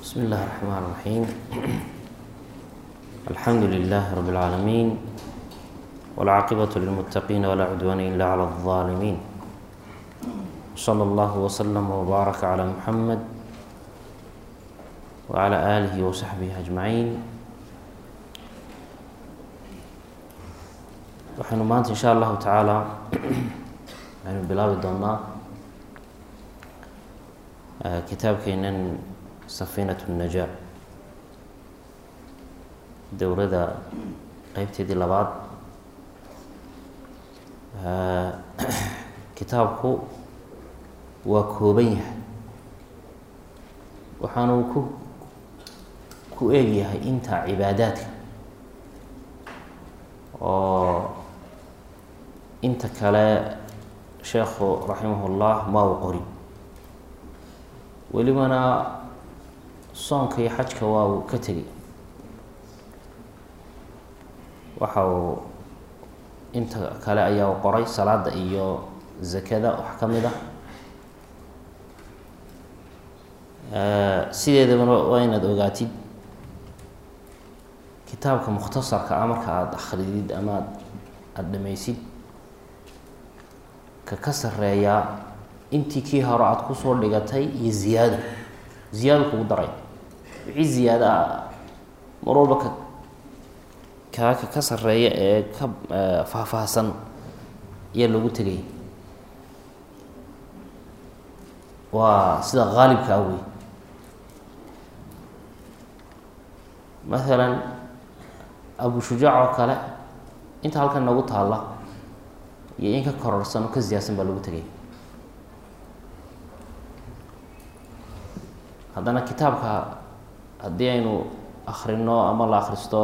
بسم الله الرحمن الرحيم الحمد لله رب العالمين والعاقبة للمتقين ولا عدوان إلا على الظالمين صلى الله وسلم وبارك على محمد وعلى آله وصحبه أجمعين waxaynu maanta insha allahu tacaala waxaynu bilaabi doonaa kitaabkeenan safiinat الnajaa dowladda qeybteedii labaad kitaabku waa kooban yahay waxaanuu ku ku eegyahay inta cibaadaadka oo inta kale sheekhu raximah ullah ma u qori welibana soonka iyo xajka waa uu ka tegay waxa uu inta kale ayaa u qoray salaada iyo zakada wax ka mid ah sideedabana waa inaad ogaatid kitaabka mukhtasarka ah marka aada akridid ama ad aada dhamaysid ka ka sareeyaa intii kii hore aada kusoo dhigatay iyo ziyaado ziyaado kugu daray wixii ziyaado ah mar walba ka kaaka ka sareeya ee ka faahfaahsan ayaa lagu tegay waa sida haalibka ah wey maalan abu shujaac oo kale inta halkan nagu taalla iyo in ka kororsan oo ka ziyaadsan baa lagu tegay haddana kitaabka haddii aynu akrino ama la akristo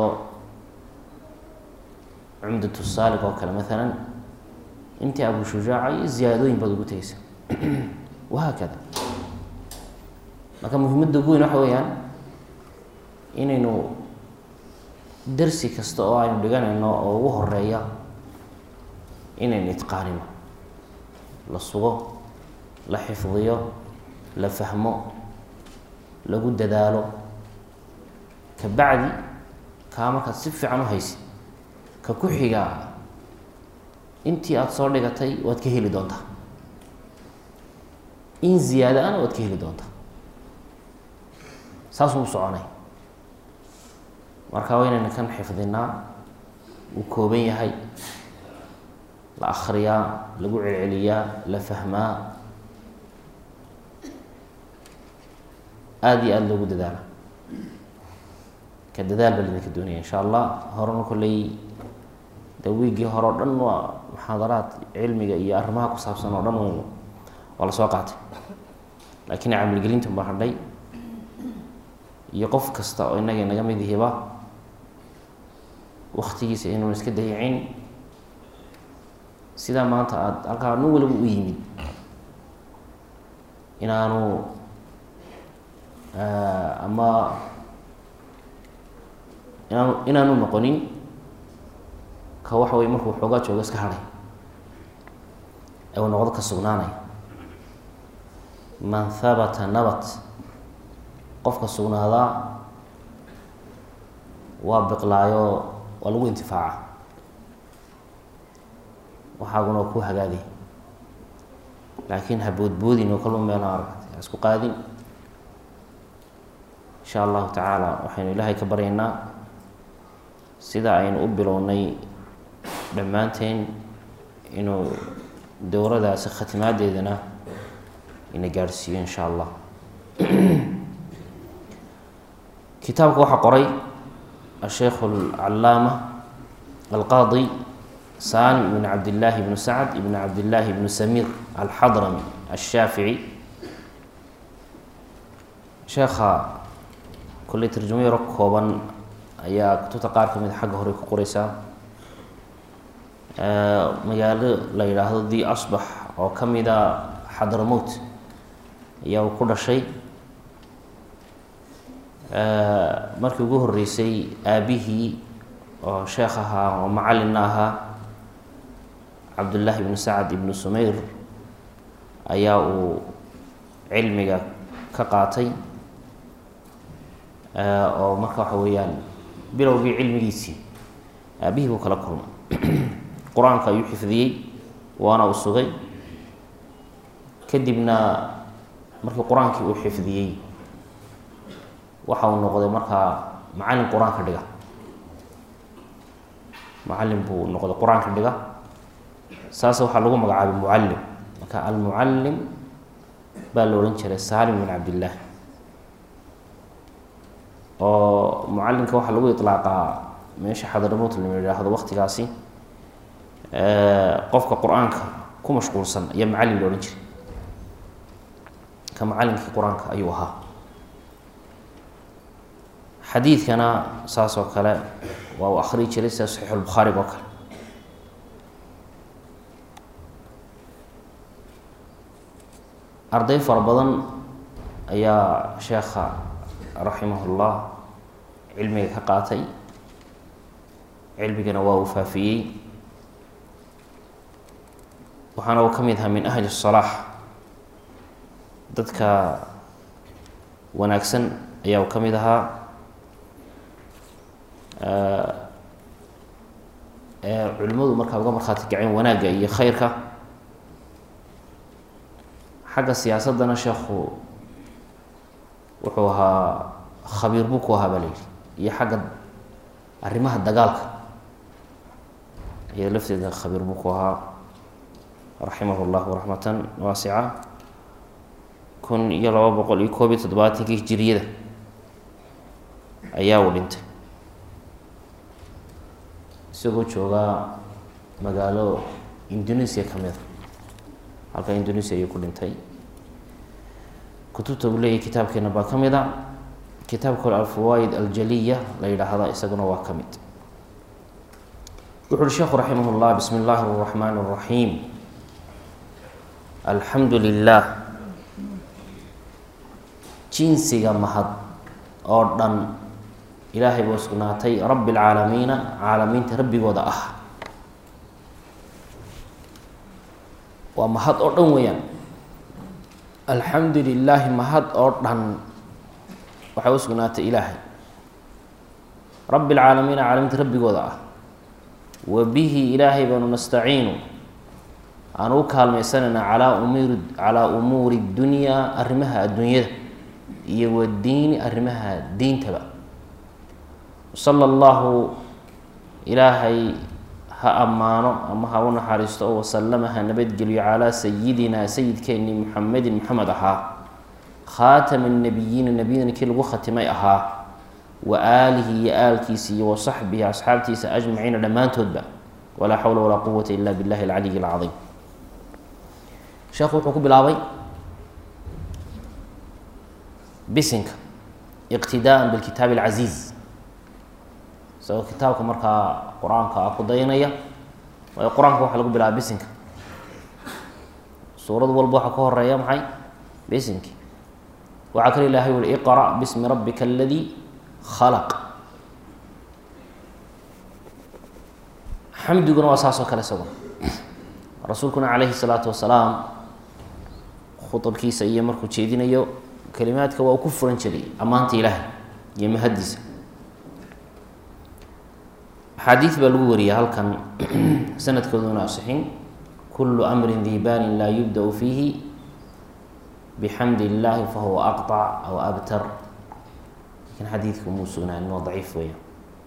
cumdatu saalig oo kale maalan intii abu shujaaca iyo ziyaadooyin baad ugu tegeysa wahaakada marka muhimadda ugu weyn waxa weeyaan inaynu darsi kasta oo aynu dhiganayno oo ugu horeeya inaynu itqaanino la sugo la xifdiyo la fahmo lagu dadaalo ka bacdi kaa markaad si fiican u haysid ka ku xigaa intii aada soo dhigatay waad ka heli doontaa in ziyaado ana waad ka heli doontaa saasuu u soconay marka waa inayna kan xifdinaa uu kooban yahay la akriyaa lagu celceliyaa la fahmaa aada iyo aada loogu dadaala ka dadaal baa lidinka doonaya insha allah horena kolley de wiiggii hore o dhan waa muxaadaraad cilmiga iyo arrimaha ku saabsan oo dhan waa lasoo qaatay laakiin camilgelinta baa hadhay iyo qof kasta oo innaga naga mid yihiba waktigiisa inuun iska dayicin sidaa maanta aada halkaa nin waliba u yimid inaanu ama inaanu inaanu noqonin ka waxa wey markuu xoogaa joogo iska hadhay ee uu noqdo ka sugnaanaya man habata nabat qofka sugnaadaa waa biqlaayo waa lagu intifaaca waxaaguna waa ku hagaagay laakiin ha boodboodin oo kalma meelo aragtay ha isku qaadin insha allahu tacaala waxaynu ilaahay ka baryaynaa sida aynu u bilownay dhammaanteen inuu dowradaasi khatimaadeedana ina gaadhsiiyo insha allah kitaabka waxaa qoray asheikh alcalaama alqaadi salim ibn cabdillaahi ibnu sacd ibn cabdillaahi ibnu samir alxadrami ashaafici sheekha kolley tarjumo yaro kooban ayaa kutubta qaar ka mid xagga hore ku qoreysaa magaalo la yidhaahdo the asbax oo ka mida xadramowt ayaa uu ku dhashay markii ugu horeysay aabihii oo sheekh ahaa oo macallinna ahaa cabdullaahi ibnu sacad ibnu sumayr ayaa uu cilmiga ka qaatay oo marka waxa weeyaan bilowgii cilmigiisii aabihii buu kala kulmay qur-aanka ayuu xifdiyey waana uu sugay kadibna markii qur-aankii uu xifdiyey waxa uu noqday markaa macallin qur-aanka dhiga macallin buu noqday qur-aanka dhiga saas waxaa lagu magacaabay mucallim marka almucallim baa la odhan jiray salim bin cabdillaah oo mucallimka waxaa lagu iطlaaqaa meesha xadaramut lama yidhaahdo waktigaasi qofka qur-aanka ku mashquulsan ayaa macallin la odhan jiray ka macallinkii qur-aanka ayuu ahaa xadiidkana saas oo kale waa uu akriyi jiray sida saxiixulbukhaariga oo kale arday fara badan ayaa sheekha raximahullah cilmiga ka qaatay cilmigana waa uu faafiyey waxaana uu ka mid ahaa min ahli الsalaax dadka wanaagsan ayaa uu ka mid ahaa ee culimmadu markaa uga markhaati kaceen wanaagga iyo khayrka xagga siyaasaddana sheekhu wuxuu ahaa khabiir buu ku ahaa baa la yidhi iyo xagga arrimaha dagaalka iyada lafteeda khabiir buu ku ahaa raximah llahu raxmatan waasica kun iyo laba boqol iyo koob iyo toddobaatankii hijiriyada ayaa uu dhintay isagoo joogaa magaalo indonesia ka mida halka indonesia ayuu ku dhintay kutubta uu leeyahy kitaabkeena baa ka mid a kitaabka hore alfawaid aljaliya la yidhaahda isaguna waa ka mid wuxu uhi sheekhu raximah llah bismi اllahi الraxmaan الraxiim alxamdu lilah jinsiga mahad oo dhan ilaahay buu sugnaatay rabi اlcaalamiina caalamiinta rabbigooda ah waa mahad oo dhan weeyaan alxamdu lilaahi mahad oo dhan waxay u sugnaatay ilaahay rabi اlcaalamiina caalamiinta rabbigooda ah wa bihi ilaahay baanu nastaciinu aan u kaalmaysanayna calaa umuri calaa umuuri اdunyaa arrimaha adduunyada iyo wadiini arrimaha diintaba sala allahu ilaahay ha ammaano ama ha u naxariisto oo wasalama ha nabadgeliyo calaa sayidina sayidkeennii muxamedin maxamed ahaa khaatama nabiyiina nebiyadana kii lagu khatimay ahaa wa aalihi iyo aalkiisa iyo wa saxbihi asxaabtiisa ajmaciina dhammaantoodba walaa xawla walaa quwata ila billahi alcaliyi alcadiim sheekhu wuxuu ku bilaabay bisinka iqtidaaan bilkitaabi alcasiiz isagoo kitaabka markaa qur-aanka ah ku dayanaya waayo qur-aanka waxaa lagu bilaaba bisinka suurad walba waxaa ka horeeya maxay bisinki waxaa kale ilahay uli iqra' bismi rabbika aladii khalaq xamdiguna waa saas oo kale isaguna rasuulkuna calayhi salaatu wasalaam khuabkiisa iyo markuu jeedinayo kelimaadka waa uu ku furan jiray ammaanta ilaahay iyo mahadiisa axaadiid baa lagu wariya halkan sanadkooduna asixin kulu amrin dibanin laa yubda-u fiihi bixamdi illaahi fahuwa aqطac aw abtar lakin xadiidku muu sugnaanin waa daciif weya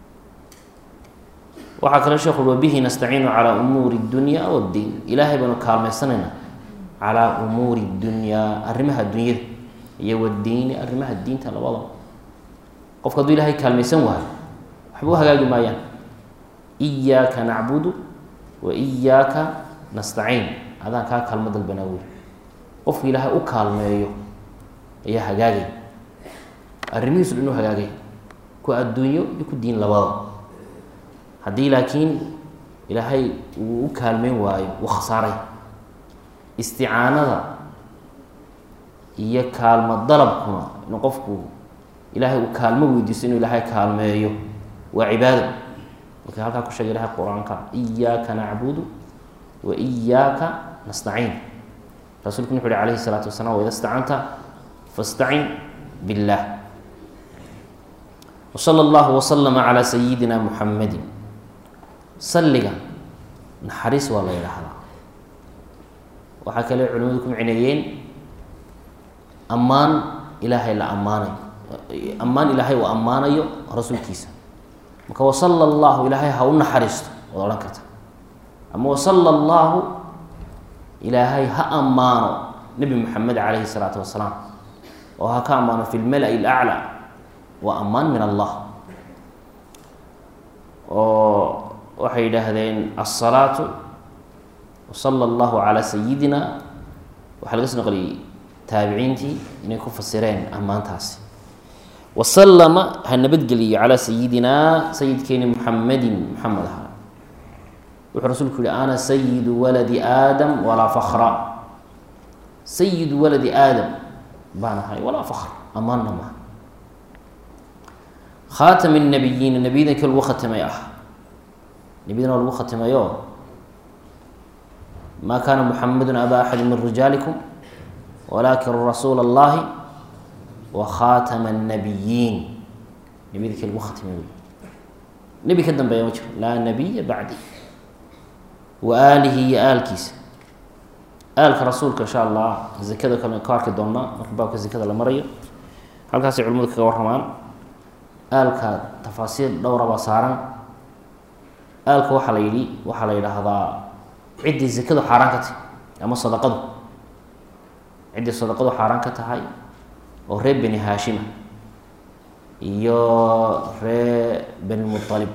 waxaa kale sheekhu ui wabihi nastaciinu calaa umuuri اdunya wاddiin ilaahay baanu kaalmaysanayna calaa umuuri اdunyaa arrimaha dunyada iyo wadiini arrimaha diinta labadaba qofka hadduu ilahay kaalmaysan waayo waxba u hagaagi maayaan iyaaka nacbudu wa iyaaka nastaciin adaan kaa kaalmo dalbanaa wey qofku ilaahay u kaalmeeyo ayaa hagaagay arrimihiisu dhan u hagaagay ku adduunyo iyo ku diin labada haddii laakiin ilaahay uu u kaalmeyn waayo uu khasaaray isticaanada iyo kaalmo dalabkuna inuu qofku ilaahay uu kaalmo weydiisto inuu ilaahay kaalmeeyo waa cibaado marka halkaa ku sheegay ilahay qur-aanka iyaaka nacbudu wa iyaaka nastaciin rasuulku wuxu uhi alayhi salaatu wasalaam waida stacanta fastacin biاllah wsala allahu waslama calaa sayidina muxamadi salliga naxariis waa la yidhaahdaa waxaa kale culimadu ku micneeyeen ammaan ilaahay la ammaanayo ammaan ilaahay uu ammaanayo rasuulkiisa marka wasala allahu ilaahay ha u naxariisto waad odhan karta ama wasala allahu ilaahay ha ammaano nebi moxamed calayhi salaatu wasalaam oo ha ka ammaano fi lmala-i alaclaa waa ammaan min allah oo waxay yidhaahdeen alsalaatu wasala allahu calaa sayidina waxaa laga soo noqliyey taabiciintii inay ku fasireen ammaantaasi wasalama ha nabadgeliyo calaa sayidinaa sayidkeeni muxamedin muxamed ahaa wuxuu rasuulku yihi ana sayidu waladi aadam walaa fakra sayidu waladi aadam baan ahay walaa fakr ammaanna maha khaatami nabiyiina nebiyada kii lagu khatimay ah nebiyadana waa lagu khatimayo maa kaana muxamedun aba axadi min rijaalikum walakin rasuula اllahi wa khaatama الnabiyiin nebiyada kii lagu khatimay wey nebi ka dambeeya ma jiro laa nabiya bacdi wa aalihi iyo aalkiisa aalka rasuulka insha allah zakada kale ka arki doonaa marka baabka zakada la marayo halkaasay culimadu kaga warramaan aalka tafaasiir dhowra baa saaran aalka waxaa la yidhi waxaa la yidhaahdaa ciddii zakadu xaaraan ka tahay ama sadaqadu ciddii sadaqadu xaaraan ka tahay oo reer beni haashima iyo reer beni mualib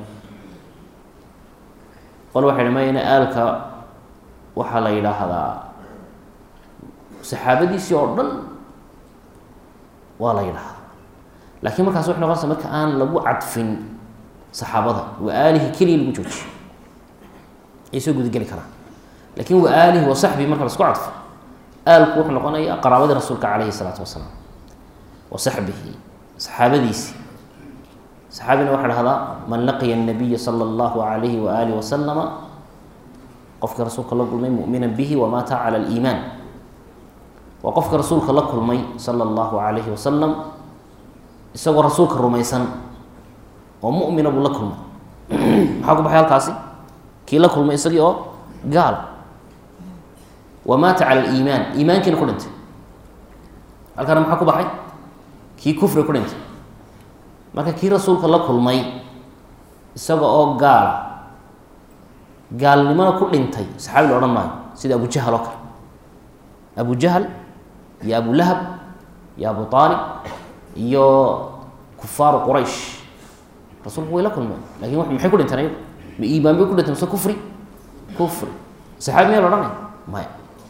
qol waxay dhamayna aalka waxaa la yidhaahdaa saxaabadiisii oo dhan waa la yidhaahdaa laakiin markaas waxay noqonaysa marka aan lagu cadfin saxaabada wa aalihi keliya lagu joojiyo ay soo gudageli karaan lakin wa aalihi wa saxbihi marka lasku cadfo aalku wuxuu noqonayaa qaraabadii rasuulka calayhi salaatu wasalaam wa saxbihi saxaabadiisi saxaabina waxaa dhahdaa man laqiya الnabiya salى اllahu alayhi waaalih wasalama qofka rasuulka la kulmay mumina bihi wamaata cala اliimaan waa qofka rasuulka la kulmay sala اllahu alayhi wasalam isagoo rasuulka rumaysan oo mumina buu la kulmay maxaa ku baxay halkaasi kii la kulmay isagii oo gaal wamaata cala aliimaan iimaankiina ku dhintay halkaana maxaa ku baxay kii kufri ku dhintay marka kii rasuulka la kulmay isaga oo gaala gaalnimona ku dhintay saxaabi la odhan maayo sida abu jahal oo kale abu jahal iyo abu lahab iyo abu aalib iyo kufaaru quraysh rasuulku way la kulmeen lakin w maxay ku dhinteen ayagu ma iimaan bay ku dhinteen mise kufri kufri saxaabi miyaa la odhanaya maya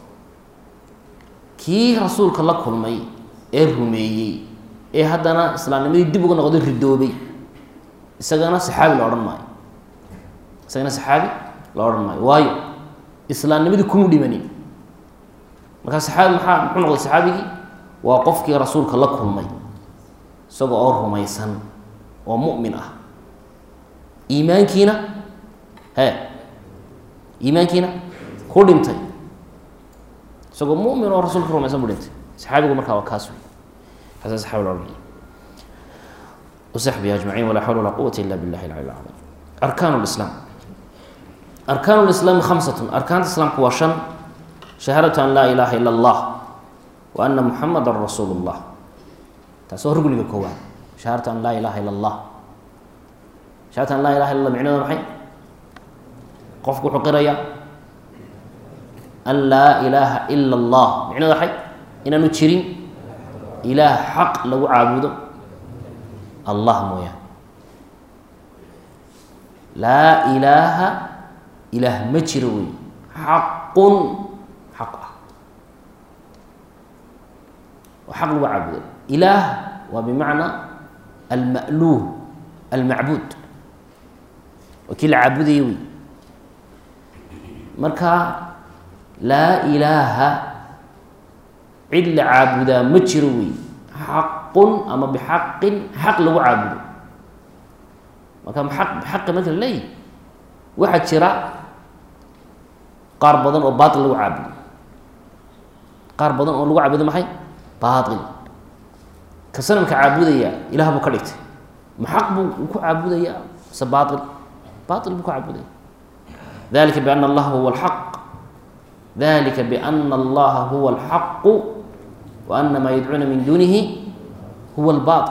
kii rasuulka la kulmay ee rumeeyey ee haddana islaamnimadii dib uga noqday ridoobay isagana saxaabi la odhan maayo isagana saxaabi la odhan maayo waayo islaamnimadii kuma dhimanin markaa saxaabi maxaa muxuu noqday saxaabigii waa qofkii rasuulka la kulmay isaga oo rumaysan oo mu'min ah iimaankiina he iimaankiina ku dhintay isagoo mu'min oo rasuulka rumaysan bu dhintay saxaabigu markaa waa kaas wey kaasa saxaabi la odhanaya وصحبه أجمعين ولا حول ولا قوة إلا بالله العلي العظيم أركان الإسلام أركان الإسلام خمسة أركان الإسلام هو شن شهادة أن لا إله إلا الله وأن محمد رسول الله تاسو رجل كوان شهادة أن لا إله إلا الله شهادة أن لا إله إلا الله معناه محي قفك حقريا أن لا إله إلا الله معناه حي إن نتشرين إله حق لو عابده allah mooyaan laa ilaaha ilaah ma jiro wey xaqun xaq ah oo xaq lagu caabudo ilaah waa bimacnaa alma'luuh almacbuud waa kii la caabudaya wey marka laa ilaaha cid la caabudaa ma jiro wey xaqun ama bixaqin xaq lagu caabudo marka aq bixaqi marka la leeyahy waxaa jira qaar badan oo baail lagu caabudo qaar badan oo lagu caabudo maxay baail ka sanamka caabudaya ilaah buu ka dhigtay ma xaq buu ku caabudaya mise baail baail buu ku caabudaya dalika biana allaha huwa alxaq dalika biana allaha huwa alxaqu wa ana maa yadcuuna min duunihi huwa albaail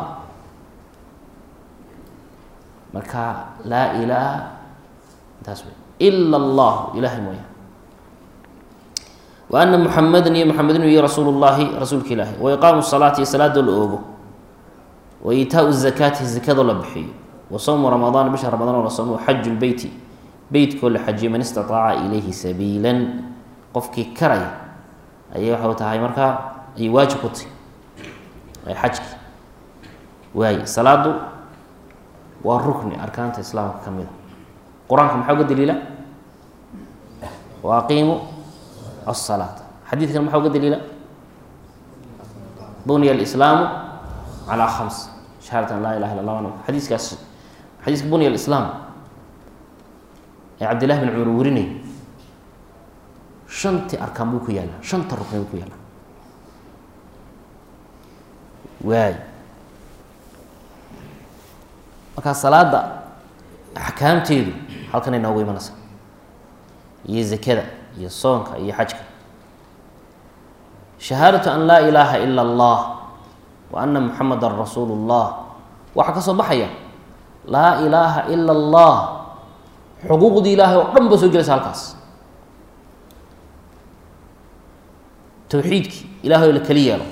marka laa ilaaha taas wey ila allah ilahay mooya wa ana muxameda iyo muxamed inuu yihi rasuulu llahi rasuulka ilaahi wa iqaamu salaati iyo salaadoo la oogo wa iitaau zakaati zakadoo la bixiyo wa sowmu ramadaan bisha ramadaan oo la soomo xaju lbeyti beytkoo la xajiyo man istataaca ilayhi sabiilan qofkii karaya ayay waxau tahay markaa ayay waajib ku tahy ay xajki waaye salaadu waa rukni arkaanta islaamka ka mida qur-aanka maxaa uga daliila wa aqiimu الصلاة xadيiثkan mxaa uga daliila buنya الإسlاam عalى خمس شhahaadة an laa ilaha ila اlah xadiiskaas xadiiska bunya الإسlاam ee cabd لlah بن cumar warinay شhantii arkaan buu ku yaala شhanta rukni buu ku yaala waay markaa salaada axkaamteedu halkanay noogu imanaysa iyo zakada iyo soonka iyo xajka shahaadatu an laa ilaaha ila allah wa ana muxameda rasuulu اllah waxaa ka soo baxaya laa ilaaha ila allah xuquuqdii ilaahay oo dhan ba soo gelaysa halkaas towxiidkii ilahay oo la keli yeelo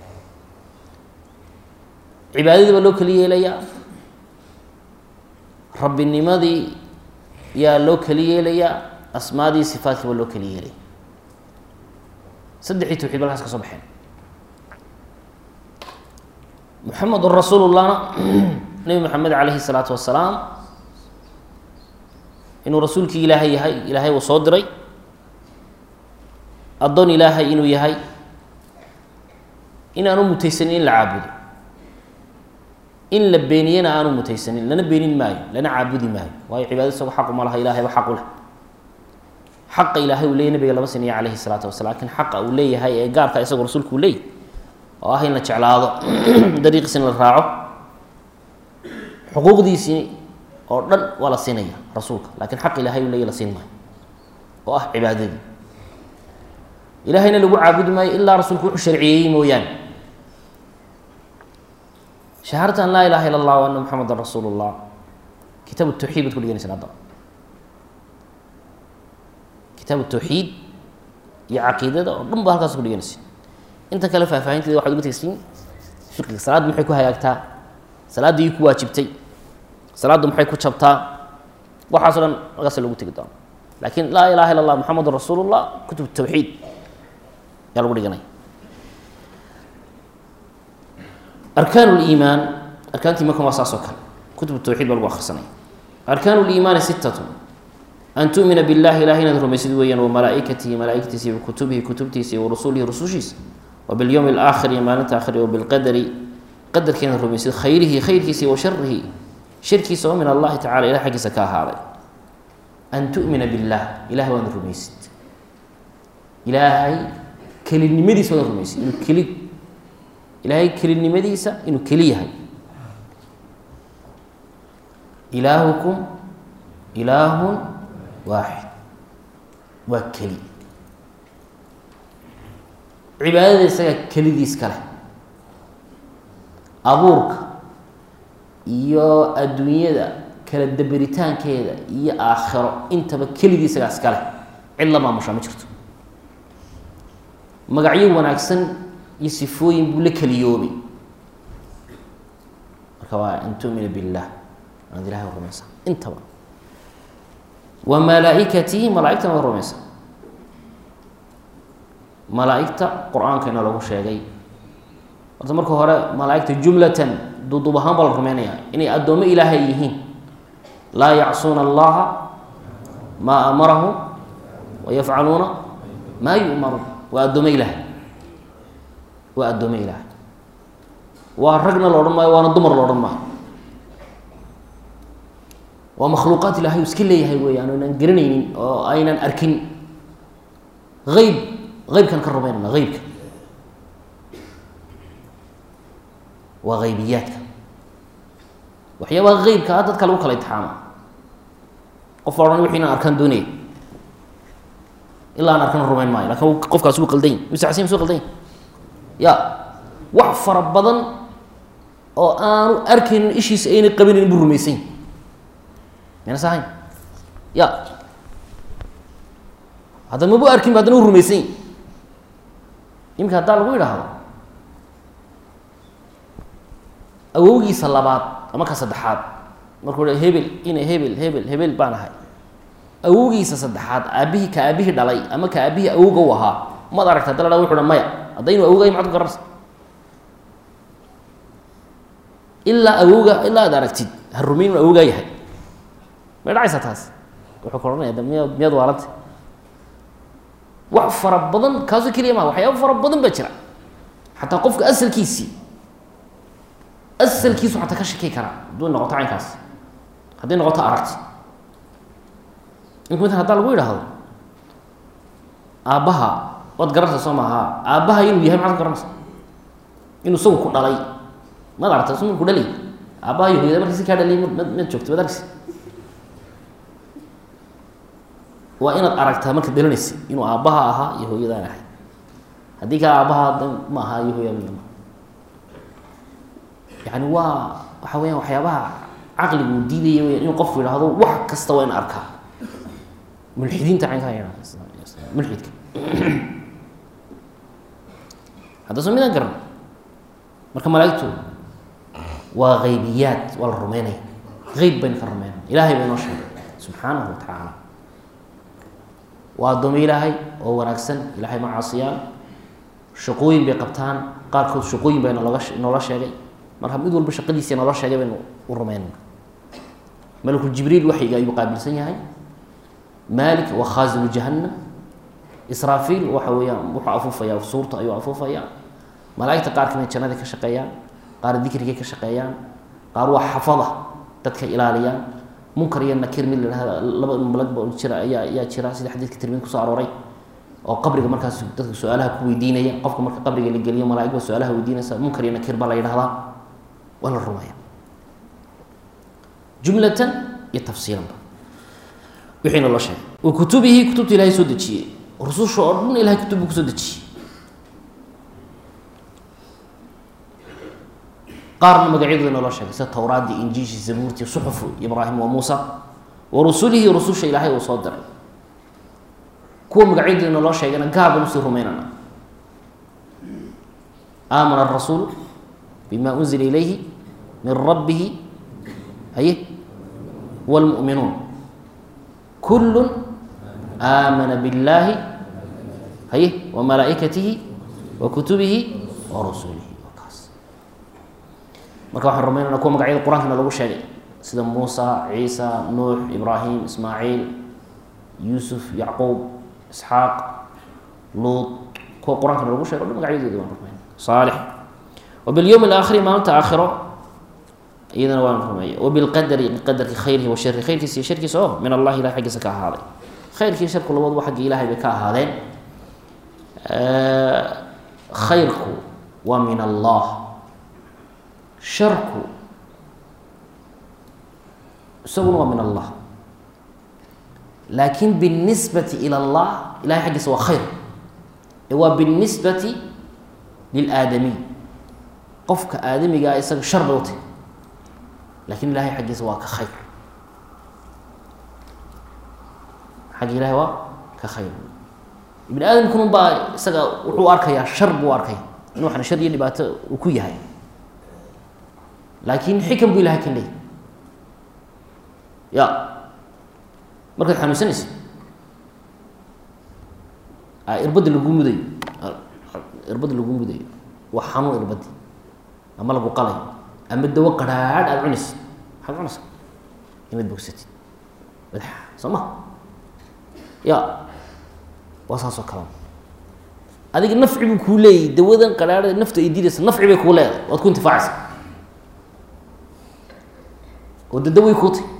cibaadadii baa loo keli yeelayaa rabbinimadii yaa loo keli yeelayaa asmaadii sifaadkii baa loo keli yeelaya saddexii tawxiid ba halkaas ka soo baxeen muxamedun rasuulullahna nebi moxamed calayhi salaatu wasalaam inuu rasuulkii ilaahay yahay ilaahay uu soo diray addoon ilaahay inuu yahay in aanu mutaysanin in la caabudo in la beeniyena aanu mutaysanin lana beenin maayo lana caabudi maayo waayo cibaadad isago xaqu ma laha ilahayba xaq u leh xaqa ilaahay uu leeyay nabiga lama siniya calayhi salaatu wasala lakin xaqa uu leeyahay ee gaarka isagoo rasuulku uu leeyahy oo ah in la jeclaado dariiqiisina la raaco xuquuqdiisii oo dhan waa la siinaya rasuulka lakin xaq ilahay uu leeyahy la siin maayo oo ah cibaadadii ilahayna lagu caabudi maayo ilaa rasuulku wuxuu sharciyeeyey mooyaane shahaadata an laa ilaha ila allah wa ana muxamedan rasuulu llah kitaab tawxiid baad ku dhiganaysan hadda kitaab tawxiid iyo caqiidada oo dhan ba halkaas ku dhiganaysa inta kale faahfaahinteeda waxad uga tegsiin fiqiga salaaddu maxay ku hagaagtaa salaadda ii ku waajibtay salaaddu maxay ku jabtaa waxaaso dhan halkaas lagu tegi doono laakiin laa ilaha illa allah muxamedun rasuulu llah kutub tawxiid yaa lagu dhiganaya arkaan liimaan arkaantii markan waa saas oo kale kutub tawxiid baa lagu akrisanaya arkaan liimaani sittatun an tu'mina biاllahi ilahay inaad rumaysid weeyaan wamalaa'ikatihi malaa'igtiisa iyo kutubihi kutubtiisa iyo warusulihi rusushiisa wa bilyowmi alaakhir iyo maalinta aakhir wa bilqadari qadarka inaad rumaysid khayrihi khayrkiisa wa sharihi shirkiisa oo min allahi tacala ilah xaggiisa ka ahaaday an tu'mina billah ilahay waad rumaysid ilaahay kelinimadiisa waad rumaysid inuu keli ilaahay kelinimadiisa inuu keli yahay ilaahukum ilaahun waaxid waa keli cibaadada isaga kelidiis ka leh abuurka iyo adduunyada kala daberitaankeeda iyo aakhiro intaba keligii isagaa iska leh cid la maamushaa ma jirto magacyo wanaagsan iyo sifooyin buu la keliyoobay marka waa an tu'mina billah anaad ilahay rumaysaa intaba wa malaaikatihi malaaigtana waa rumaysa malaaigta qur-aankana lagu sheegay horta marka hore malaaigta jumlatan duuduub ahaan baa la rumeynaya inay addoommo ilaahay yihiin laa yacsuuna allaha maa amarahum wa yafcaluuna maa yu'maruun waa addoome ilaahay waa addoome ilaahay waa ragna la odhan maayo waana dumar la odhan maayo waa makhluuqaad ilahay uu iska leeyahay weeyaan o aynan garanaynin oo aynan arkin eyb eybkan ka rumaynana eybka waa eybiyaadka waxyaabaha qeybka ah dadka lagu kala itixaama qof odhan wixii inaan arkaan doonaya ilaa aan arkana rumayn maayo lakin qofkaas wuu qaldan yahy mise xasin suu qaldan yahy ya wax fara badan oo aanu arkaynin ishiisa ayna qabinin buu rumaysan yahy mayna sahayn ya haddana mabu arkin ba haddana u rumaysan yahy iminka haddaa lagu yidhaahdo awowgiisa labaad ama ka saddexaad markuu h hebel ina hebel hebel hebel baan ahay awowgiisa saddexaad aabihii ka aabihii dhalay ama ka aabihii awowga u ahaa maad aragta hadda la ha wuxu ha maya haddaynu awogay maxad ku garanaysa ilaa awowga ilaa ad aragtid ha rumayn inu awowgaa yahay may dhacaysaa taas wuxuu ka odhanaya miya miyaad waalanta wax fara badan kaasoo keliya maa waxyaaba fara badan baa jira xataa qofka asalkiisii asalkiisu xataa ka shaki karaa hadduu noqoto caynkaas hadday noqoto aragti ink mala hadaa lagu yidhaahdo aabbaha waad garanaysa soo maaha aabbaha inuu yahay maxaad ku garanaysa inuu isagu ku dhalay maad aragta su ku dhalay aabbaha iyo hooyada markii si kaa dhaliyay mad mad joogta mad argsi waa inaad aragtaa markaad dhalanaysa inuu aabbaha ahaa iyo hooyadaan ahay haddii kaa aabbaha da ma aha iyo hooyada midna yani waa waxa weyaan waxyaabaha caqligu diidaya weya inuu qofku yidhaahdo wax kasta waa in arkaa mulxidiinta caynkaa yadha mulxidka hadda soo midaan garan marka malaaigtu waa haybiyaad waa la rumeynaya eyb bayna ka rumeynaya ilahay baa inoo sheegay subxaanahu wa tacaala waa addoomo ilaahay oo wanaagsan ilahay ma caasiyaan shaqooyin bay qabtaan qaarkood shaqooyin baa nalooga noola sheegay marka mid walba shaqadiisi naloo sheegay baynu u rumeynayna malku jibriil waxyiga ayuu qaabilsan yahay malik waa khaazinu jahannam israafiil waxa weeyaan wuxuu afuufaya suurta ayuu afuufaya malaaigta qaar kamid jannada ka shaqeeyaan qaar dikrigay ka shaqeeyaan qaar waa xafada dadka ilaaliyaan munkar iyo nakir mid lahahda laba malagba jira ayaa ayaa jira sida xadiidka tirmid kusoo arooray oo qabriga markaas dadka su-aalaha ku weydiinaya qofka marka qabriga la geliyo malaaig ba su-aalaha weydiinaysa munkar iyo nakir baa la yidhahdaa waa la rumeeya jumlatan iyo tafsiilanba wixiina loo sheegay wa kutubihi kutubta ilahay soo dejiyey rususha oo dhan ilahay kutub buu kusoo dejiyey qaarna magacyadooda inoo loo sheegay sida towraadii injiishi zabuurtii suxufu ibraahim wa muusa wa rusulihi rususha ilaahay uu soo diray kuwa magacyadooda inoo loo sheegayna gaabaan usii rumeynana aamana arasuulu bima unzila ilayhi min rabbihi haye wاlmu'minuun kul aamana biاllaahi haye wa malaa'ikatihi wa kutubihi wa rusulihi kaas marka waxaan rumaynana kuwa magacyada qur-aankana lagu sheegay sida muusa ciisa nuux ibraahim ismaaciil yuusuf yacquub isxaaq luud kuwa qur-aankana lagu shegay o dhan magacyadooda waan rumayna saalix wabilyowm alaakhiri maalinta aakhiro iyadana waan rumeeya wabilqadari qadarki khayrihi wa shari khayrkiisa iyo sharkiisa oo min allahi ilahay xaggiisa ka ahaaday khayrkii sharku labaduba xagga ilahay bay ka ahaadeen khayrku waa min allah sharku isaguna waa min allah laakin biاlnisbati ilى اllah ilahay xaggiisa waa khayr ee waa biاlnisbati lilaadamiy qofka aadamigaa isaga shar bay utay lakin ilahay xaggiisa waa ka khayr xagga ilahay waa ka khayr ibni aadamkun baa isaga wuxuu arkayaa shar buu arkaya in waxna shar iyo dhibaato uu ku yahay laakin xikam buu ilahay kan leeyay ya markaad xanuunsanaysa irbadda lagu mudayo irbadda lagu mudayo waa xanuun irbaddi ama lagu qalay ama dawo qarhaadh aada cunaysid maxaad cunaysa inaad bogsatid madax soo ma ya waa saas oo kalea adiga nafci buu kuu leeyahy dawadan qarhaadhada nafta ay diidaysa nafci bay kuu leedahay waad ku intifaacaysa oo de daway kuu tay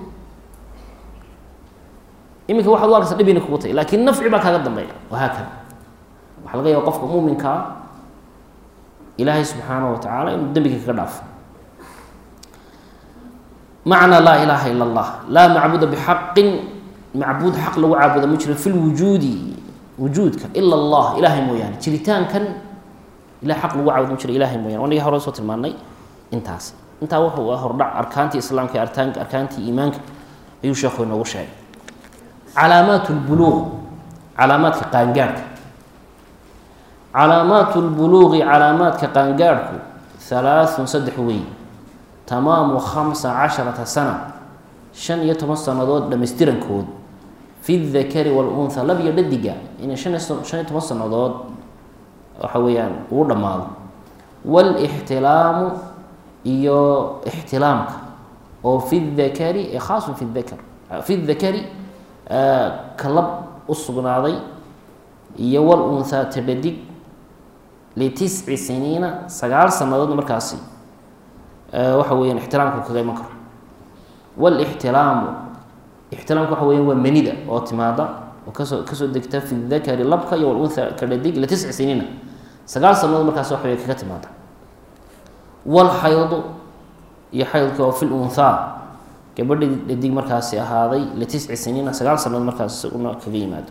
iminka waxaad u arkaysa dhibina kugu tay laakin nafci baa kaaga dambeeya wahaakada waxaa laga yaaba qofka muuminkaa ilaahay subxaanaه wa tacaala inuu dembiga kaga dhaafo macna laa ilaaha ila allah laa macbuda bixaqin macbuud xaq lagu caabuda ma jiro fi lwujuudi wujuudka ila allah ilaahay mooyaane jiritaankan ilah xaq lagu caabuda ma jiro ilahay mooyane wanaga hore soo tilmaanay intaas intaa wuxuu ah hordhac arkaantii islaamka iyo artaan arkaantii iimaanka ayuu sheekhu inoogu sheegay calaamaat lbuluuq calaamaadka qaangaadhka calaamaat lbuluuqi calaamaadka qaangaadhku halaaثun saddex weey tamaamu khamsa casharata sana shan iyo toban sannadood dhammaystirankood fi dakari wاlunha lab iyo dhadiga inay shan iyo shan iyo toban sannadood waxa weeyaan ugu dhammaado wاlاxtilaamu iyo ixtilaamka oo fi dakari khaasun fi dakar fi dakari ka lab u sugnaaday iyo wlunhaa tadhadig litisci siniina sagaal sannadoodna markaasi waxa weeyaan ixtiraamku kaga iman karo wlixtilaamu ixtilaamku waxa weyan waa manida oo timaada oo kasoo kasoo degta fi dakari labka iyo walunha kadhadig litisci siniina sagaal sannadood markaas waxa wey kaga timaada walxaydu iyo xaydka oo fi lunhaa gabadhi dhadig markaasi ahaaday litisci siniina sagaal sannadood markaas isaguna kaga yimaado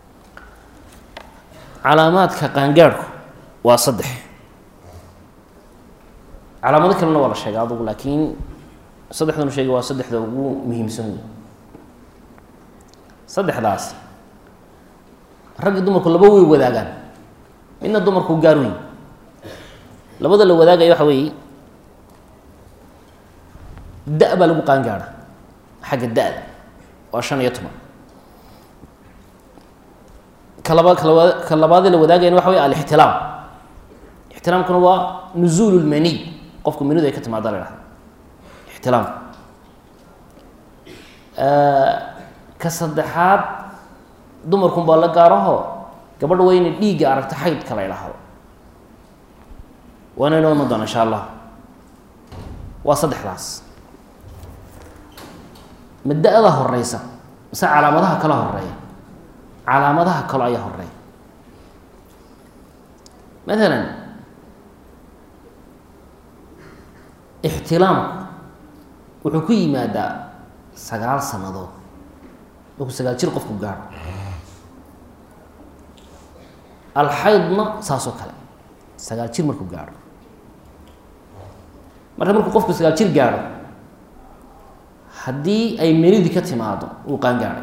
calaamaadka qaangaadhku waa saddex calaamado kalena waa la sheegay adugu laakiin saddexdanu sheegay waa saddexda ugu muhiimsan wey saddexdaas raggi dumarku laba way wadaagaan midna dumarku gaar weyn labada la wadaagaya waxa weeye da- baa lagu qaangaadha xagga da-da waa shan iyo toban kalaba kalaba ka labaadee la wadaagayana waxa wey alixtilaam ixtilaamkuna waa nuzuul lmaniy qofku manidu ay ka timaada la hahda ixtilaam ka saddexaad dumarkun baa la gaaraho gabadha waa inay dhiigga aragto xaydka la idhaahdo waana inoo iman doona insha allah waa saddexdaas ma da-da horeysa mise calaamadaha kala horeeya calaamadaha kalo ayaa horeeya maalan ixtilaamku wuxuu ku yimaadaa sagaal sannadood markuu sagaal jir qofku gaadho alxaydna saasoo kale sagaal jir markuu gaadho marka markuu qofku sagaal jir gaadho haddii ay menidii ka timaado uu qaangaadhay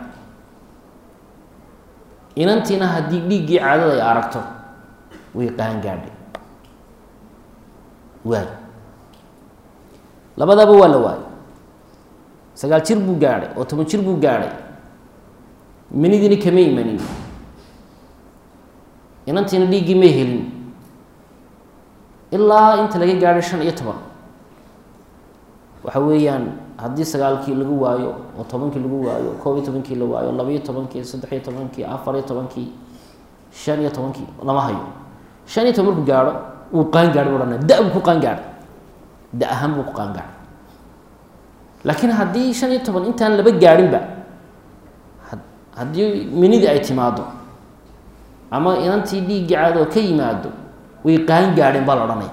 inantiina haddii dhiiggii caadada ay aragto way qaangaadhay waay labadaba waa la waayay sagaal jir buu gaadhay oo toban jir buu gaadhay menidiina kama imanin inantiina dhiiggii may helin ilaa inta laga gaadhay shan iyo toban waxa weeyaan haddii sagaalkii lagu waayo oo tobankii lagu waayo koob iyo tobankii la waayo labaiyo tobankii saddex iyo tobankii afar iyo tobankii shan iyo tobankii lama hayo shan iyo toban markuu gaadho wuu qaangaadhay bu odhanaya da- buu ku qaangaadhay da ahaan buu ku qaangaadhay laakiin haddii shan iyo toban intaan laba gaadhinba haddii minidii ay timaado ama inantii dhiiggii caadoo ka yimaado way qaangaadheen baa la odhanaya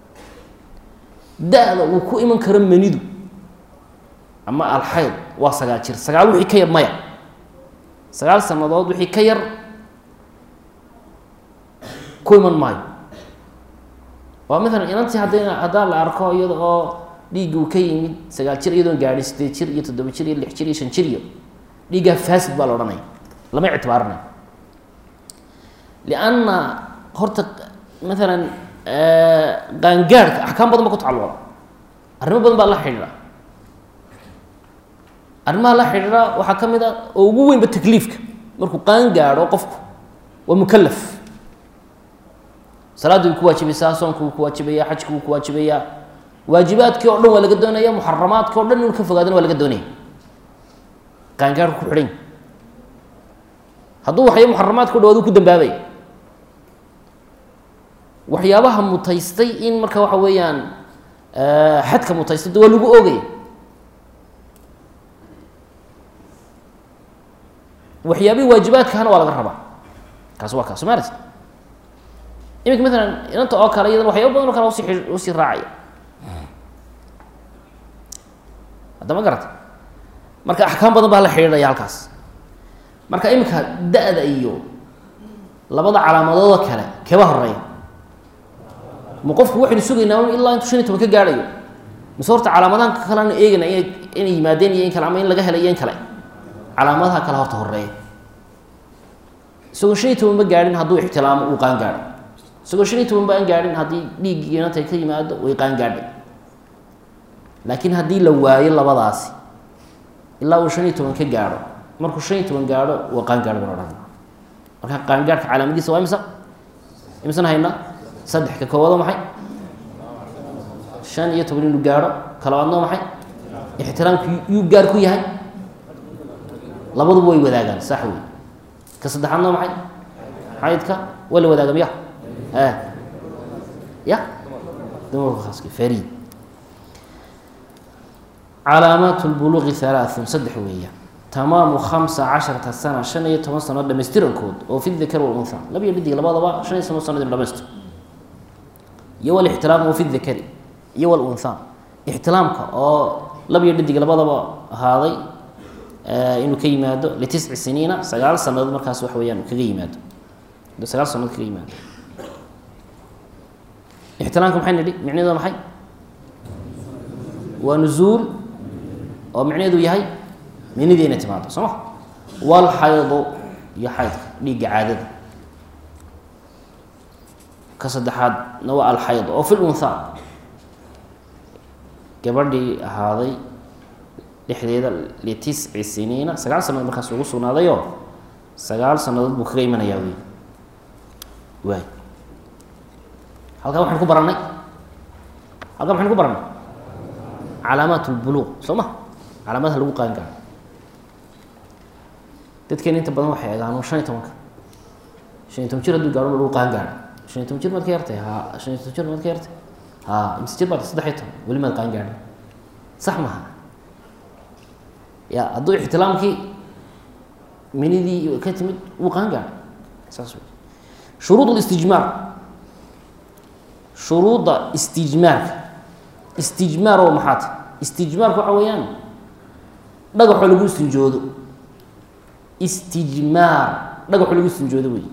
da-da uu ku iman karo menidu ama alxayd waa sagaal jir sagaal wixii ka yar maya sagaal sannadood wixii ka yar ku iman maayo waa maalan inantii hadda haddaa la arko iyada oo dhiiggi uu ka yimid sagaal jir iyadoon gaadhin sideed jir iyo toddoba jir iyo lix jir iyo shan jir iyo dhiiggaa fasid baa la odhanaya lama ictibaarinayo lianna horta maalan qaangaadhka axkaam badan ba ku tacalluqa arrimo badan baa la xidhiidha arrimaha la xidhiidha waxaa ka mid a oo ugu weynba takliifka markuu qaan gaadho qofku waa mukalaf salaaddu way ku waajibaysaa soonku wuu ku waajibaya xajku wuu ku waajibayaa waajibaadkii oo dhan waa laga doonaya muxaramaadki o dhan inuu ka fogaadana waa laga doonaya qaangaadhku ku xidhan hadduu waxya muxaramaadka o dhawaad uu ku dambaabaya waxyaabaha mutaystay in marka waxa weeyaan xadka mutaystay de waa lagu oogaya waxyaabihii waajibaadkahana waa laga rabaa kaasi waa kaas soo maarata iminka maalan inanta oo kale iyadana waxyaaba badan oo kale usi usii raacaya haddama garata marka axkaam badan baa la xidhiidhaya halkaas marka iminka da-da iyo labada calaamadooda kale keba horeeya ma qofku waxaynu sugaynaa un ilaa intuu shan iyo toban ka gaadhayo mise horta calaamadahan kaleanu eegayna ina inay yimaadeen iyo in kale ama in laga helay iyo in kale calaamadaha kale horta horeeya isagoo shan iyo toban ma gaadhin hadduu ixtilaamo uu qaan gaadho isagoo shan iyo toban ba aan gaadhin haddii dhiiggii inantay ka yimaado way qaan gaadhay laakiin haddii la waayo labadaasi ilaa uu shan iyo toban ka gaadho markuu shan iyo toban gaadho waa qaan gaadho baan odhana marka qaangaadhka calaamadiisa waa imisa imisan haynaa saddex ka koowaado maxay shan iyo toban inuu gaadho kalabaadnoo maxay ixtiraamku yuu gaar ku yahay labaduba way wadaagaan sax wey ka saddexaadnoo maxay xaydka waa la wadaaga miya a ya dumarka khaaska farid calaamaat lbuluuqi halaaثun saddex weeya tamaamu khamsa casharata sana shan iyo toban sano dhamaystirankood oo fi dakar walunha laba iyo dhidig labadaba shan iyo toban sanad inu dhamaystir iyo walixtiraam oo fi dakari iyo walunha ixtiraamka oo laba iyo dhidig labadaba ahaaday inuu ka yimaado litisci siniina sagaal sanadood markaas wax weyaan kaga yimaado sagaal sanadood kaga yimaado ixtiraamka maxay nidhi micnaheedu maxay waa nuzuul oo micnaheedu yahay minidii inay timaado soo ma walxaydu iyo xaydka dhiigga caadada ka saddexaadna waa alxayd oo fi lunha gabadhii ahaaday dhexdeeda litisci siniina sagaal sanadood markaas ugu sugnaadayoo sagaal sanadood buu kaga imanayaa wey waay halkaa waxaan ku barannay halkaa maxaynu ku barannay calaamaat lbuluuq soo ma calaamadaha lagu qaan gaaro dadkeena inta badan waxay egaan shan iyo tobanka shan iyo toban jir hadduu gaaro lagu qaan gaaro shan iyo toban jir maad ka yartay ha shan iyo toban jir maad ka yartay ha imse jir baad saddex iyo toban weli maad qaan gaadhin sax maha ya hadduu ixtilaamkii minidii ka timid wuu qaan gaadhay saas wey shuruud listijmaar shuruudda istijmaarka istijmaar oo maxaa ta istijmaarka waxa weeyaan dhagaxoo lagu istinjoodo istijmaar dhagaxoo lagu istinjoodo wey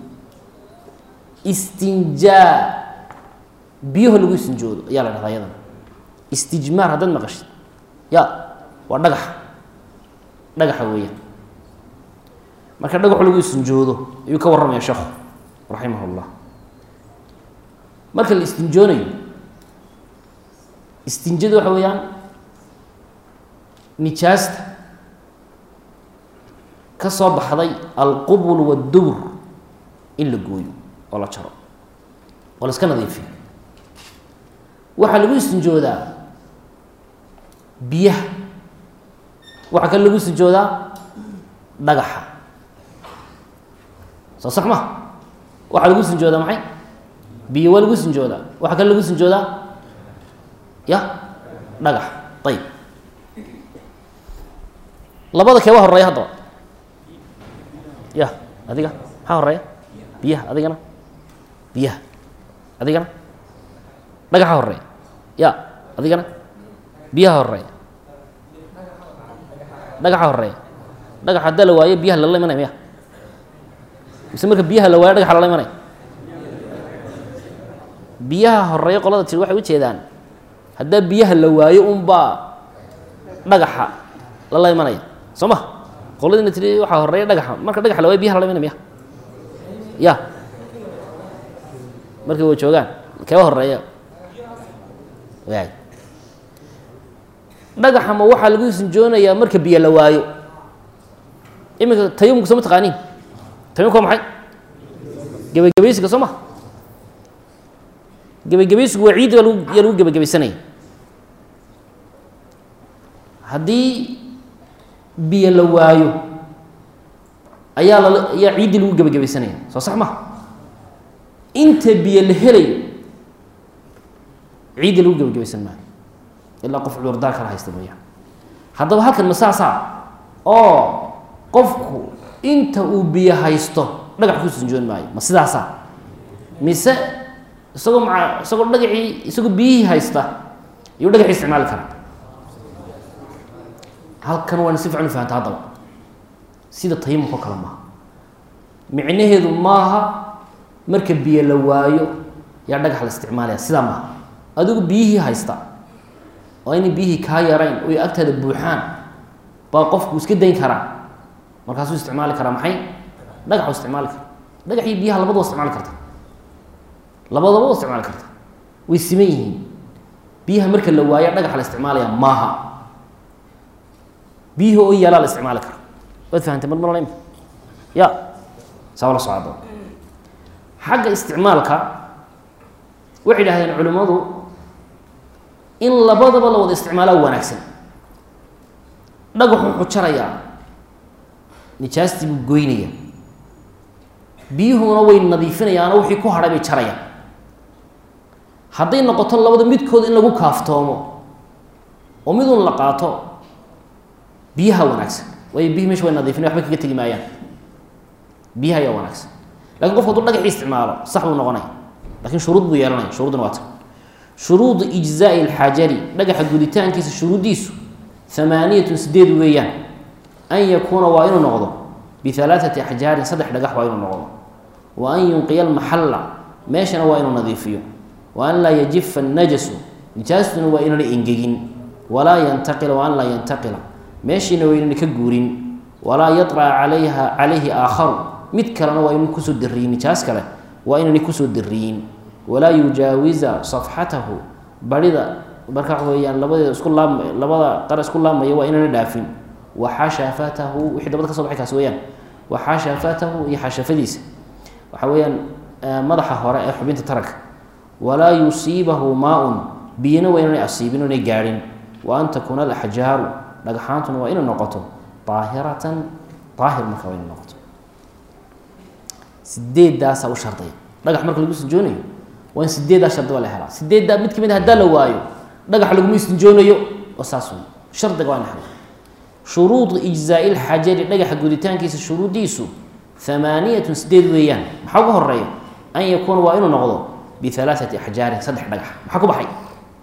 istinjaa biyaho lagu istinjoodo ayaa la dhahdaa iyadana istijmaar haddaad maqashid ya waa dhagaxa dhagaxa weeyaan marka dhagaxo lagu istinjoodo ayuu ka warramaya sheekhu raximah llah marka la istinjoonayo istinjadu waxa weeyaan nijaasta ka soo baxday alqubul waddubur in la gooyo oo la jaro oo la iska nadiifiyo waxaa lagu istinjoodaa biyaha waxaa kale lagu istinjoodaa dhagaxa soo sax ma waxaa lagu istinjoodaa maxay biyo waa lagu istinjoodaa waxaa kale lagu istinjoodaa ya dhagax ayib labada keeba horeeya haddaba ya adiga maxaa horeeya biyaha adigana biyaha adigana dhagaxa horeeya ya adigana biyaha horeeya dhagaxa horeeya dhagax haddaa la waayo biyaha lala imanaya miya mise marka biyaha la waayo dhagaxa lala imanaya biyaha horeeya qolada tiri waxay ujeedaan haddaa biyaha la waayo unbaa dhagaxa lala imanaya soo ma qoladina tiri waxaa horeeya dhagaxa marka dhagaxa la waayo biyaha lala imanaya miya ya markay wa joogaan keeba horeeya waay dhagaxa ma waxaa lagu sinjoonayaa marka biyo la waayo iminka tayamumka soo ma taqaaniin tayamumka waa maxay gebagabaysiga soo ma gebagabaysigu waa ciiddi baa lagu yaa lagu gebagabaysanaya haddii biyo la waayo ayaa lala ayaa ciiddii lagu gebagabaysanaya soo sax ma inta biyo la helayo ciiddii lagu gebagabaysan maayo ilaa qof cudurdaar kala haysta mooyaan haddaba halkan ma saasaa oo qofku inta uu biyo haysto dhagax ku sinjoon maayo ma sidaasaa mise isagoo maa isagoo dhagacii isagoo biyihii haysta ayuu dhagaxii isticmaali karaa halkan waana si fican u fahanta haddaba sida tayamumka o kale maaha micnaheedu maaha marka biyo la waayo yaa dhagax la isticmaalaya sidaa maaha adigu biyihii haysta oo inay biyihii kaa yarayn oy agtaada buuxaan baa qofku iska dayn karaa markaasuu isticmaali karaa maxay dhagaxu isticmaali kara dhagax iyo biyaha labadaba isticmaali karta labadaba wa isticmaali karta way siman yihiin biyaha marka la waayo dhagaxa la isticmaalaya maaha biyihii oo yaalaa la isticmaali kara waad fahamtay mar marla imka ya saa la socdo xagga isticmaalka waxay idhahdeen culimmadu in labadaba la wada isticmaalaa wanaagsan dhagaxu wuxuu jarayaa nijaastii buu goynaya biyuhuna way nadiifinayaanoo wixii ku hadhay bay jarayaan hadday noqoto labada midkood in lagu kaaftoomo oo midun la qaato biyaha wanaagsan waayo biyihi mesha way nadiifinayan waxba kaga tegi maayaan biyaha ayaa wanaagsan lakin qofku haduu dhagaxii isticmaalo sax buu noqonaya lakin shuruud buu yeelanaya shuruudna waa ta shuruudu ijzaai alxajari dhagaxa guditaankiisa shuruuddiisu hamaaniyatun sideed weeyaan an yakuuna waa inuu noqdo bihalaaثati axjaarin saddex dhagax waa inuu noqdo wa an yunqiya almaxalla meeshana waa inuu nadiifiyo wa an laa yajifa annajasu nijaastuna waa inana engegin walaa yantaqila wa an laa yantaqila meeshiina waa inana ka guurin walaa yaطraca calayha calayhi aakharu mid kalena waa inuu kusoo diriyin nijaas kale waa inana kusoo diriyin walaa yujaawiza safxatahu barida marka waxa weeyaan labadeeda isku laam labada qar isku laamaya waa inana dhaafin wa xashafatahu wixii dabad ka so baxay kaas weeyaan wa xashafatahu iyo xashafadiisa waxa weeyaan madaxa hore ee xubinta taranka walaa yusiibahu maa-un biyana waa inanay asiibin inay gaadhin wa an takuuna alaxjaaru dhagxaantuna waa inay noqoto daahiratan daahir marka waa inay noqoto sideedaasaa u shardaya dhagax marka lagu sinjoonayo waa in sideeddaa shardi waa la helaa sideeddaa mid kamid a haddaa la waayo dhagax laguma istinjoonayo oo saas wey shardiga waa in hela shuruudu ijzaai lxajari dhagaxa guditaankiisa shuruuddiisu hamaaniyatun sideed weeyaan maxaa ugu horeeya an yakuuna waa inuu noqdo bihalaaثati axjaarin saddex dhagax maxaa ku baxay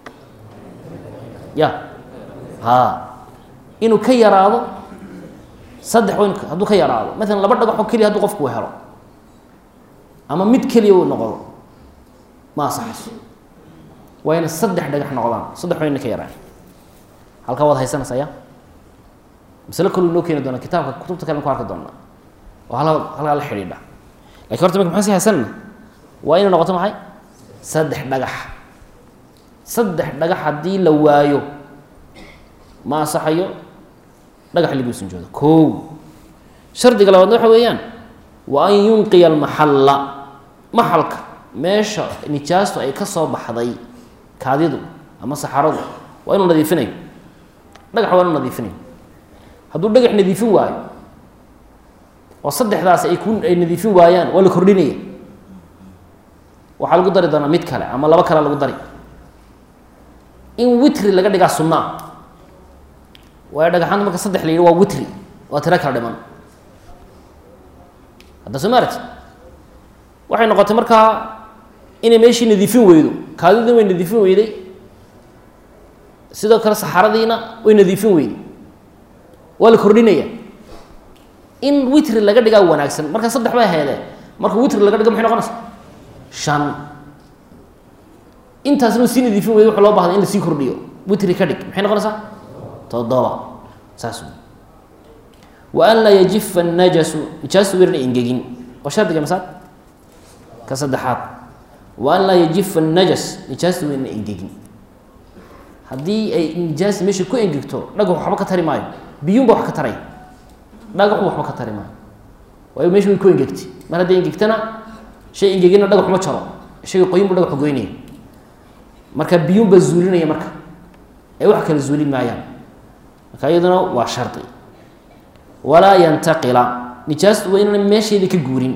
ya ha inuu ka yaraado saddex w hadduu ka yaraado maalan laba dhagaxoo keliya hadduu qofku helo ama mid keliya uu noqdo ma asaxayso waa ina saddex dhagax noqdaan saddex waa ina ka yaraan halkaa waad haysanaysa ya maslo kalu inoo keeni doona kitaabka kutubta kalen ku arki doonaa oo hal halkaa la xidhiidha lakin horta maka maxaan si haysanna waa inay noqoto maxay saddex dhagax saddex dhagax haddii la waayo ma asaxayo dhagax lagu sinjoodo ko shardiga labaadna waxa weeyaan wa an yunqiya almaxalla maxalka meesha nijaastu ay ka soo baxday kaadidu ama saxaradu waa inuu nadiifinayo dhagax waa inuu nadiifinayo hadduu dhagax nadiifin waayo oo saddexdaas ay ku ay nadiifin waayaan waa la kordhinaya waxaa lagu dari doonaa mid kale ama labo kale lagu dari in witri laga dhigaa sunnaa waayo dhagaxaanta marka saddex la yidhi waa witri waa tiro kala dhiman hadda soo maarati waxay noqotay markaa inay meeshii nadiifin weydo kaadidii way nadiifin weyday sidoo kale saxaradiina way nadiifin weyday waa la kordhinaya in witri laga dhigaa wanaagsan marka saddex bay heedee marka witri laga dhigo maxay noqonaysa shan intaasna sii nadiifin weyday waxa loo bahday in lasii kordhiyo witri ka dhig maxay noqonaysaa toddoba saas wey wa an laa yajifa annajasu nijaastu weerna engegin waa shardiga masaad ka saddexaad wa an laa yajifa annajas nijaastu weerna engegin haddii ay nijaas meesha ku engegto dhagax waxba ka tari maayo biyuunba wax ka taray dhagaxu waxba ka tari maayo waayo meesha way ku engegtay mar hadday engegtana shay engegina dhagax ma jaro shayga qoyin bu dhagaxu goynaya marka biyuunbaa zuulinaya marka ay wax kala zuulin maayaan marka iyaduna waa shardi walaa yantaqila nijaastu waa inaan meesheedii ka guurin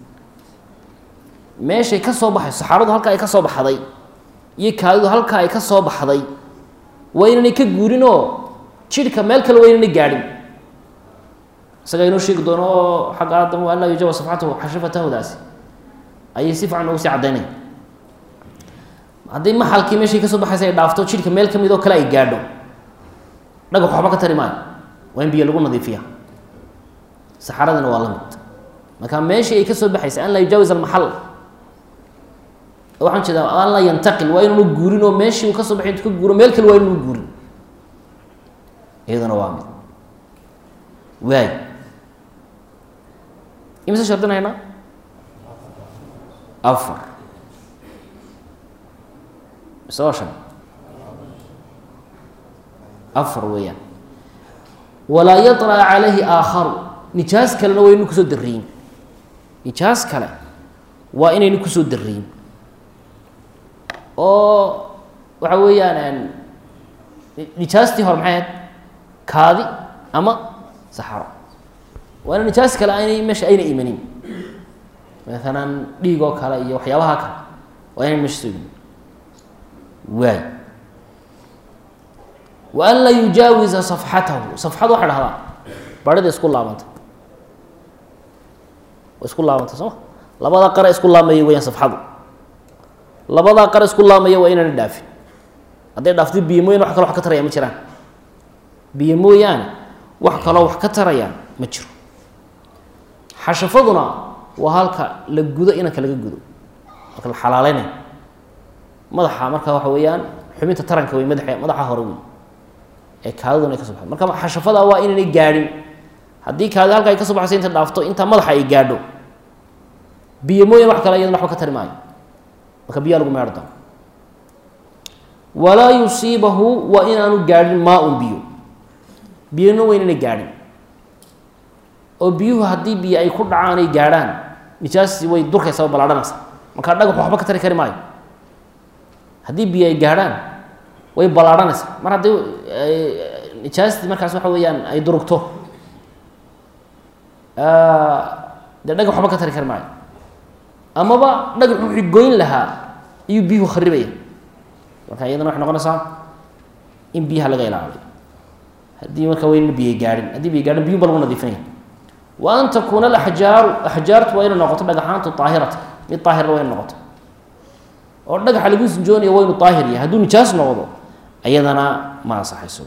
meeshay ka soo baxay saxaaradu halka ay ka soo baxday iyo kaadidu halka ay ka soo baxday waa inaanay ka guurin oo jidhka meel kale waa inaanay gaadhin isagaa inoo sheegi doono oo xagga aadam an laa yujawa safxatahu xashafatahdaasi ayay si fican ugu sii caddaynaya hadday maxalkii meeshay ka soo baxaysa ay dhaafto jidhka meel ka mid oo kale ay gaadho dhagax waxba ka tari maayo waa in biyo lagu nadiifiya saxaradina waa la mid marka meeshii ay ka soo baxaysa an laa yujaawis almaxal waxaan jeedaa an laa yantaqil waa inuuna guurin oo meeshii uu ka soo baxay intu ka guuro meel kale waa inuuna guurin iyaduna waa mid waay imise shardinayna afar mise waa shan afar weeyaan walaa yaطlca calayhi aakharu nijaas kalena waa inu kusoo dariyin nijaas kale waa inaynu kusoo dariyin oo waxa weeyaan nijaastii hore maxay ahayd kaadi ama saxaro waana nijaas kale aynay meesha ayna imanin maalan dhiig oo kale iyo waxyaabaha kale waa inay meesha soo imanin waay wa an laa yujaawiza safxatahu safxad waxay dhahdaa barida isku laabanta isku laabanta sooma labadaa qara isku laamaya weyaan safxadu labadaa qara isku laamaya waa inaana dhaafin hadday dhaafto biyo mooyane wax kaloo wax ka taraya ma jiraan biyo mooyaane wax kaloo wax ka taraya ma jiro xashafaduna waa halka la gudo inanka laga gudo halka la xalaaleynayo madaxa marka waxa weeyaan xubinta taranka wey madaxa madaxa hore wey ee kaadaduna ay ka so baxdo marka xashafada waa inaynay gaadhin haddii kaadi halka ay ka soo baxayso inta dhaafto intaa madaxa ay gaadho biyo mooyane wax kale iyadana waxba ka tari maayo marka biyaa lagu meedho doono walaa yusiibahu waa inaanu gaadhin maa-un biyo biyona waa inaynay gaadhin oo biyuhu haddii biyo ay ku dhacaan ay gaadhaan nijaasi way durkaysaa ballaadhanaysa markaa dhagaxu waxba ka tari kari maayo haddii biyo ay gaadhaan way ballaadhanaysaa mar haddii nijaastii markaas waxa weeyaan ay durugto dee dhagax waxba ka tari kari maayo amaba dhagax wuxuu goyn lahaa iyuu biyuhu kharibaya marka iyadana waxay noqonaysaa in biyaha laga ilaaliyo haddii marka wayna biyo gaadhin haddii biyo gaadhin biyuba lagu nadiifinaya wa an takuuna alaxjaaru axjaartu waa inay noqoto dhagaxaantu daahirata mid daahirna waa inay noqoto oo dhagaxa lagu sinjoonayo waa inu daahir yahay hadduu nijaas noqdo ayadana ma ansaxayso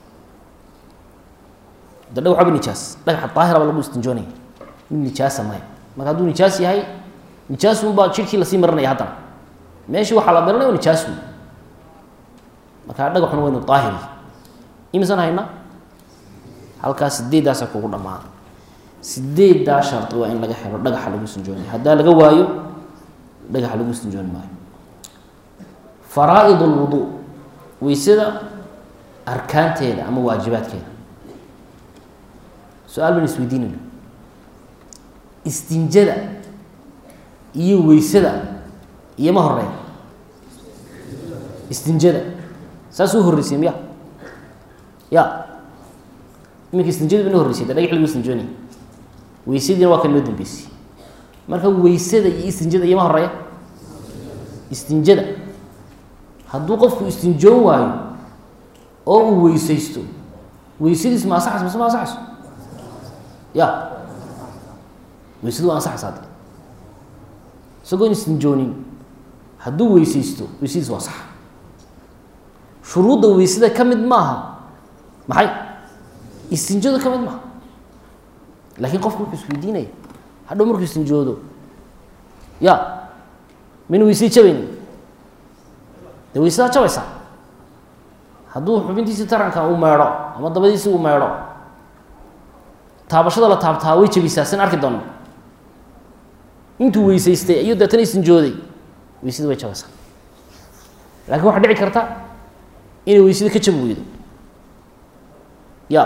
de dhagax waba nijaas dhagaxa daahiraba lagu istinjoonaya mid nijaasa maya marka hadduu nijaas yahay nijaas unbaa jirhkii lasii marinaya haddana meeshii waxaa la marinaya nijaas wey marka dhagaxuna waa inu daahir yahay imisan hayna halkaas sideeddaasa kugu dhamaa sideeddaa shardi waa in laga helo dhagaxa lagu sinjoonaya haddaa laga waayo dhagaxa lagu sinjooni maayo faraa-id lwudu weysada arkaanteeda ama waajibaadkeeda su-aal ban isweydiinayna istinjada iyo weysada iyo ma horeeya istinjada saas u horreysay miya ya iminka istinjadu ina horreysay de dhagax lagu istinjoonaya weysadiina waa kan loo dambeysay marka weysada iyo istinjada iyo ma horeeya istinjada hadduu qofku istinjoon waayo oo uu weysaysto weysadiis ma ansaxayso mise ma ansaxayso ya weysadu waa ansaxaysa hadde isagoon istinjoonin hadduu weysaysto weysadiis waa sax shuruudda weysada ka mid maaha maxay istinjooda ka mid maaha laakiin qofku wuxuu isweydiinaya hadhow markuu istinjoodo ya mayna weysada jabayni dee weysadaa jabaysaa hadduu xubintiisii taranka uu meedho ama dabadiisi uu meedho taabashada la taabtaa way jabisaa sin arki doona intuu weysaystay ayuu deetana istinjooday weysada way jabaysaa laakiin waxaa dhici karta inay weysada ka jabi weydo ya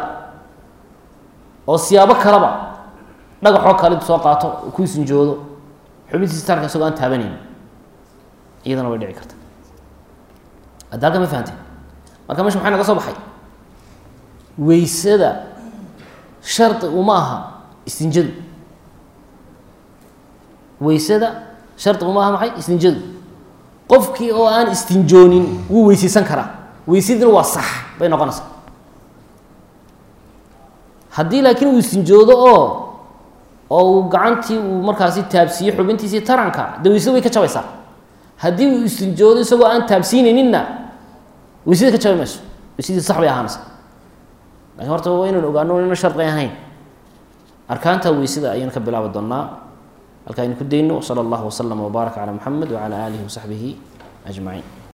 oo siyaabo kaleba dhagaxoo kale soo qaato ku istinjoodo xubintiisi taranka isagoo aan taabanayn iyadana way dhici karta hadda halka ma fahanteen marka mesha maxaa naga soo baxay weysada shardi uma aha istinjadu weysada shardi uma aha maxay istinjadu qofkii oo aan istinjoonin wuu weysaysan karaa weysadina waa sax bay noqonaysaa haddii laakiin uu istinjoodo oo oo uu gacantii uu markaasi taabsiiyo xubintiisii taranka dee weysada way ka jabaysaa haddii uu istinjoodo isagoo aan taabsiinayninna weysada ka jabi mayso weysadii sax bay ahaanaysaa lakin horta waa inaynu ogaano ina shardi ahayn arkaanta weysada ayaynu ka bilaabi doonaa halka aynu ku dayno wsala allahu waslama wbaaraka calaa muxamed wacala aalihi wasaxbihi ajmaciin